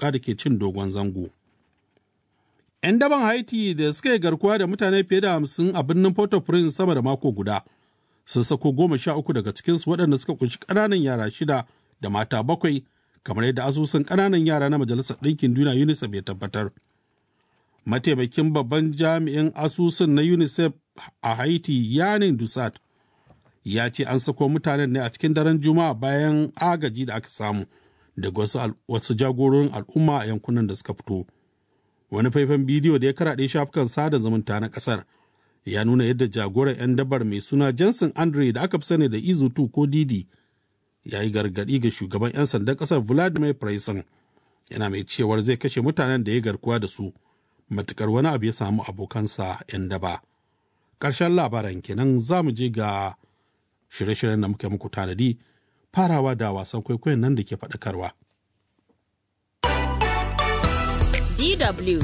matuƙa da ke cin dogon zango. 'Yan daban Haiti da suka yi garkuwa da mutane fiye da hamsin a birnin Port-au-Prince sama da mako guda sun sako goma sha uku daga cikinsu waɗanda suka kunshi ƙananan yara shida da mata bakwai kamar yadda asusun ƙananan yara na Majalisar Ɗinkin Duniya UNICEF ya tabbatar. Mataimakin babban jami'in asusun na UNICEF a Haiti Yanin Dusat ya ce an sako mutanen ne a cikin daren Juma'a bayan agaji da aka samu daga wasu, wasu jagororin al'umma a yankunan da suka fito. Wani faifan bidiyo da ya karaɗe shafukan sada zumunta na ƙasar ya nuna yadda jagoran 'yan dabar mai suna Jensen Andre da aka fi sani da Izutu ko Didi ya yi gargaɗi ga shugaban 'yan sandan ƙasar Vladimir Prayson yana mai cewar zai kashe mutanen da ya garkuwa da su matukar wani abu ya samu abokansa 'yan daba. Ƙarshen labaran kenan za mu je ga shirye-shiryen da muka muku tanadi farawa da wasan kwaikwayon nan da ke faɗakarwa. DW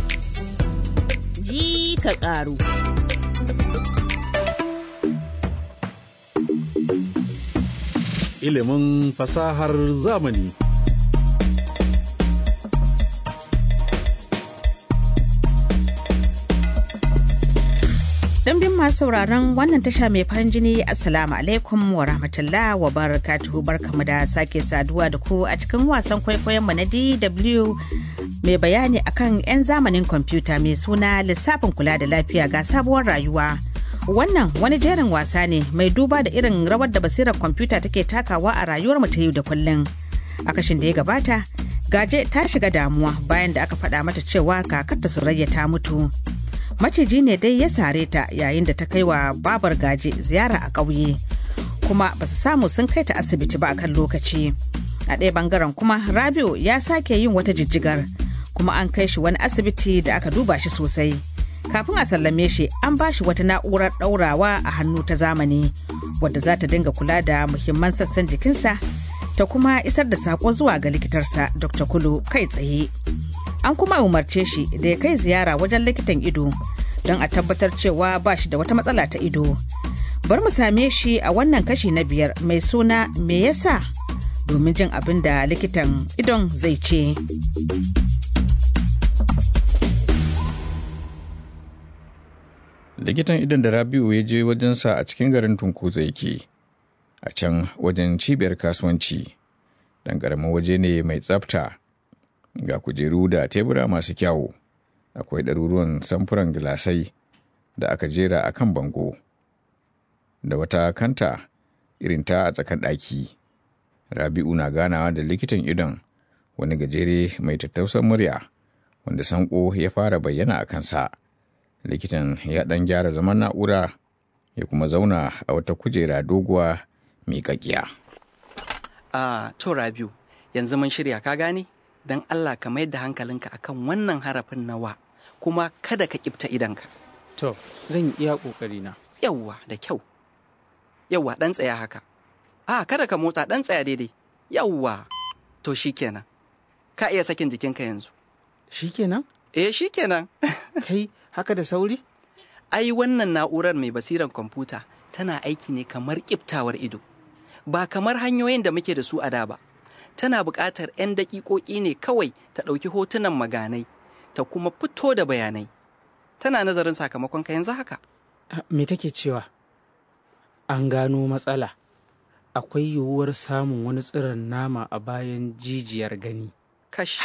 ji ka ƙaru. Ilimin fasahar zamani. Dimbin masu sauraron wannan tasha mai farin jini Assalamu alaikum wa rahmatullah wa barakatuhu barkamu da sake saduwa da ku a cikin wasan kwaikwayon mu na DW mai bayani akan 'yan zamanin kwamfuta mai suna lissafin kula da lafiya ga sabuwar rayuwa. Wannan wani jerin wasa ne mai duba da irin rawar da basirar kwamfuta take takawa a rayuwar mu ta yau da kullum. A kashin da ya gabata, Gaje ta shiga damuwa bayan da aka faɗa mata cewa kakarta Surayya ta mutu. maciji ne dai ya sare ta yayin da ta kai wa babar gaje ziyara a ƙauye kuma ba su samu sun kai ta asibiti ba a kan lokaci a ɗaya bangaren kuma rabiu ya sake yin wata jijjigar kuma an kai shi wani asibiti da aka duba shi sosai kafin a sallame shi an ba shi wata na'urar ɗaurawa a hannu ta zamani wadda za ta dinga kula da muhimman sassan jikinsa ta kuma isar da saƙo zuwa ga likitarsa dr kulu kai tsaye an kuma umarce shi da ya kai ziyara wajen likitan ido don a tabbatar cewa ba shi da wata matsala ta ido bar mu same shi a wannan kashi na biyar mai suna me yasa domin jin abin da likitan idon zai ce likitan idon da rabiu ya je wajensa a cikin garin tunkuza yake a can wajen cibiyar kasuwanci dan ƙaramin waje ne mai tsafta ga kujeru da tebura masu kyawu akwai ɗaruruwan samfuran gilasai da aka jera a kan bango da wata kanta irin ta a tsakar ɗaki rabi'u na ganawa da likitan idon wani gajere mai tattausan murya wanda sanko ya fara bayyana a kansa likitan ya ɗan gyara zaman na'ura ya kuma zauna a wata kujera doguwa miƙaƙiya. a to rabiu yanzu mun shirya ka gane don Allah ka mayar da hankalinka akan wannan harafin nawa kuma kada ka kifta idanka. To, zan yi iya ƙoƙarina. Yawwa da kyau. Yawwa ɗan tsaya haka. A kada ka motsa ɗan tsaya daidai. Yawwa. To shi kenan. Ka iya sakin jikinka yanzu. Shi kenan? Eh shi kenan. Kai haka da sauri? Ai wannan na'urar mai basiran kwamfuta tana aiki ne kamar kiftawar ido. Ba kamar hanyoyin da muke da su a da ba. tana buƙatar 'yan daƙiƙoƙi ne kawai ta ɗauki hotunan maganai ta kuma fito da bayanai tana nazarin sakamakon ka yanzu haka Me take cewa? An gano matsala. Akwai yiwuwar samun wani tsiron nama a bayan jijiyar gani. kash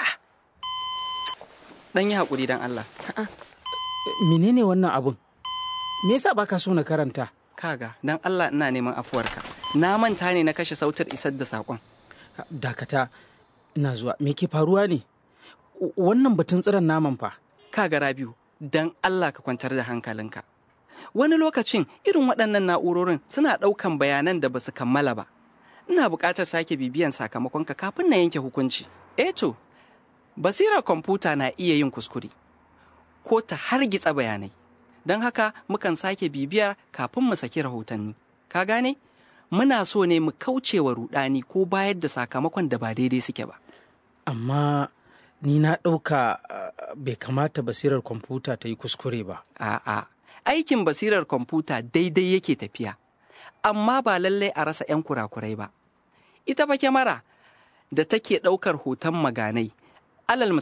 ɗan yi haƙuri don Allah Menene wannan abun? Me yasa baka so na karanta? kaga don Allah ina neman afuwarka na manta ne na kashe sautar isar da saƙon Dakata, ina zuwa. Me ke faruwa ne? Wannan batun tsiron naman fa. kaga Rabiu don Allah ka kwantar da hankalinka wani lokacin irin waɗannan na'urorin suna ɗaukan bayanan da ba su kammala ba ina buƙatar sake bibiyan sakamakonka kafin na yanke hukunci eh to basirar kwamfuta na iya yin kuskure ko ta hargitsa bayanai don haka mukan sake bibiyar kafin mu saki rahotanni ka gane muna so ne mu kauce wa rudani ko bayar da sakamakon da ba daidai suke ba Amma ni na ɗauka uh, bai kamata basirar kwamfuta ta yi kuskure ba. A'a, aikin basirar kwamfuta daidai yake tafiya, amma ba lallai a rasa 'yan kurakurai ba. Ita fa kyamara da take ɗaukar hoton maganai, alal